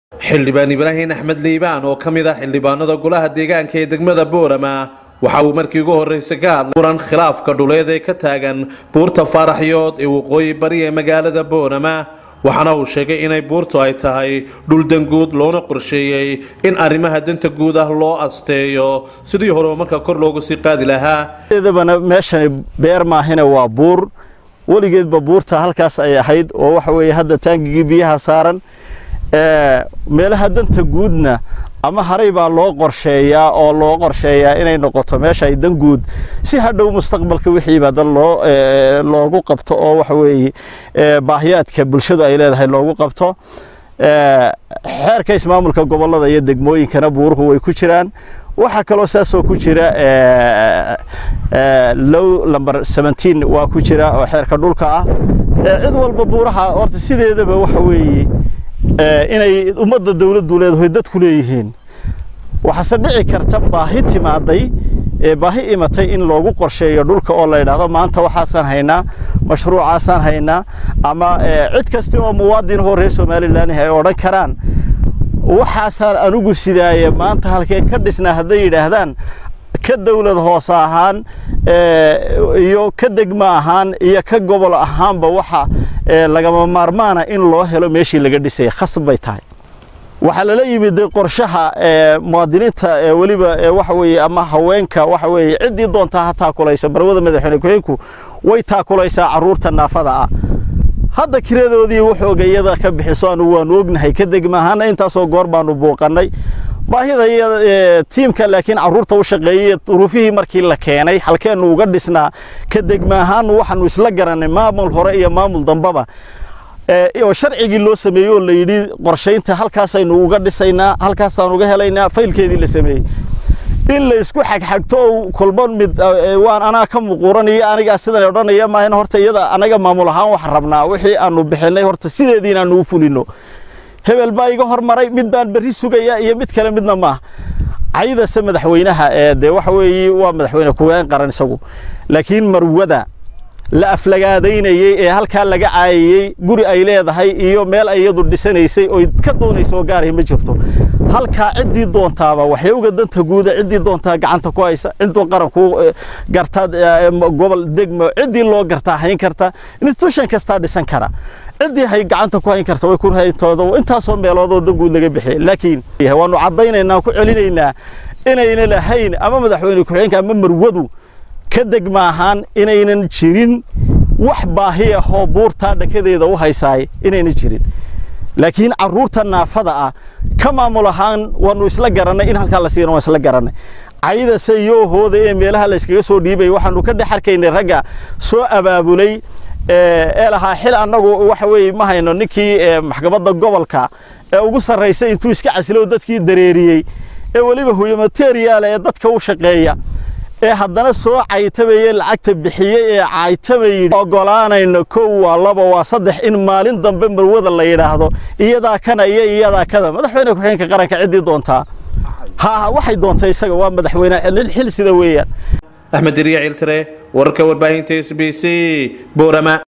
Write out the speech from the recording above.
xildhibaan ibraahin axmed liibaan oo ka mid ah xildhibaanada golaha deegaanka ee degmada boorama waxa uu markii ugu horreysay ka hadlay muran khilaafka dhuleed ee ka taagan buurta faaraxyood ee waqooyi bari ee magaalada boorama waxaana uu sheegay inay buurtu ay tahay dhul danguud loona qorsheeyey in arrimaha danta guud ah loo asteeyo sidii hore marka kor loogu sii qaadi lahaa dabana meeshani beer maahina waa buur weligeedba buurta halkaas ay ahayd oo waxa weeye hadda taangigii biyaha saaran meelaha danta guudna ama haray baa loo qorsheeyaa oo loo qorsheeyaa inay noqoto meesha ay dan guud si hadhow mustaqbalka wixiiba dad loo loogu qabto oo waxa weeye baahiyaadka bulshadu ay leedahay loogu qabto xeerka ismaamulka gobollada iyo degmooyinkana buuruhu way ku jiraan waxaa kaloo saasoo ku jira low number seventeen waa ku jira oo xeerka dhulka ah cid walba buuraha horta sideedaba waxa weeye inay ummadda dawladdu leedahay dadku leeyihiin waxaase dhici karta baahi timaaday baahi imatay in loogu qorsheeyo dhulka oo la yidhaahdo maanta waxaasaan haynaa mashruucaasaan haynaa ama cid kasta oo muwaadin hoo reer somalilan ay odhan karaan waxaasaan anugu sidaaya maanta halkeen ka dhisnaa hadday yidhaahdaan ka dawlad hoose ahaan iyo ka degma ahaan iyo ka gobol ahaanba waxa lagama maarmaana in loo helo meeshii laga dhisaya khasab bay tahay waxaa lala yimid qorshaha muwaadiniinta weliba waxa weeye ama haweenka waxa weeye ciddii doontaa ha taakulaysa marwada madaxweyne ku-xigeenku way taakulaysaa carruurta naafada ah hadda kiradoodii wuxooga iyada ka bixiso anugu waanu ognahay ka degma ahaana intaasoo goor baanu buuqannay baahida iyo tiimka laakiin carruurta u shaqeeyey duruufihii markii la keenay halkeennu uga dhisnaa ka degma ahaan waxaanu isla garannay maamul hore iyo maamul dambaba oo sharcigii loo sameeyey oo la yidhi qorshaynta halkaasaynu uga dhisaynaa halkaasaan uga helaynaa faylkeedii la sameeyey in la isku xagxagto oo kolba mid waan anaa ka muquuranayo anigaa sidan odhanaya maahan horta iyada anaga maamul ahaan wax rabnaa wixii aanu bixinay horta sideedii inaanu u fulino hebel baa iga hormaray mid baan berri sugaya iyo mid kale midna maaha caydase madaxweynaha ee dee waxa weeye waa madaxweyne kuween qaran isagu laakiin marwada la aflagaadaynayey ee halkaa laga caayayey guri ay leedahay iyo meel ay iyadu dhisanaysay oy ka doonaysoo gaaray ma jirto halkaa ciddii doontaaba waxyowga danta guuda ciddii doontaa gacanta ku haysa cidduu qaranku gartaa gobol degmo ciddii loo gartaa hayn karta institution kastaa dhisan kara ciddii hay gacanta ku hayn karta way ku hayntooda intaasoo meeloodoo dan guud laga bixiyay laakiin waanu caddaynaynaa ku celinaynaa inayna lahayn ama madaxweyne ku-xigeenka ama marwadu ka degma ahaan inaynan jirin wax baahi ahoo buurtaa dhakadeeda u haysaay inaynan jirin laakiin carruurta naafada ah ka maamul ahaan waanu isla garannay in halkaa la siina waan isla garannay caydase yoohooda ee meelaha la yskaga soo dhiibay waxaanu ka dhex arkaynay ragga soo abaabulay ee lahaa xil annagu waxa weeye ma hayno ninkii maxkamadda gobolka ee ugu sarraysay intuu iska casilo dadkii dareeriyey ee weliba huyo materiaal ee dadka u shaqeeya ee haddana soo caytabaye lacagta bixiyey ee caytabayy ogolaanayno kow waa laba waa saddex in maalin dambe marwada la yidhaahdo iyadaa kana iyo iyadaa kada madaxweyne ku-xigeenka qaranka ciddii doontaa ha waxay doontay isaga waa madaxweyne xil sida weeyaan axmed diriya ciltire wararka warbaahinta s b c boorama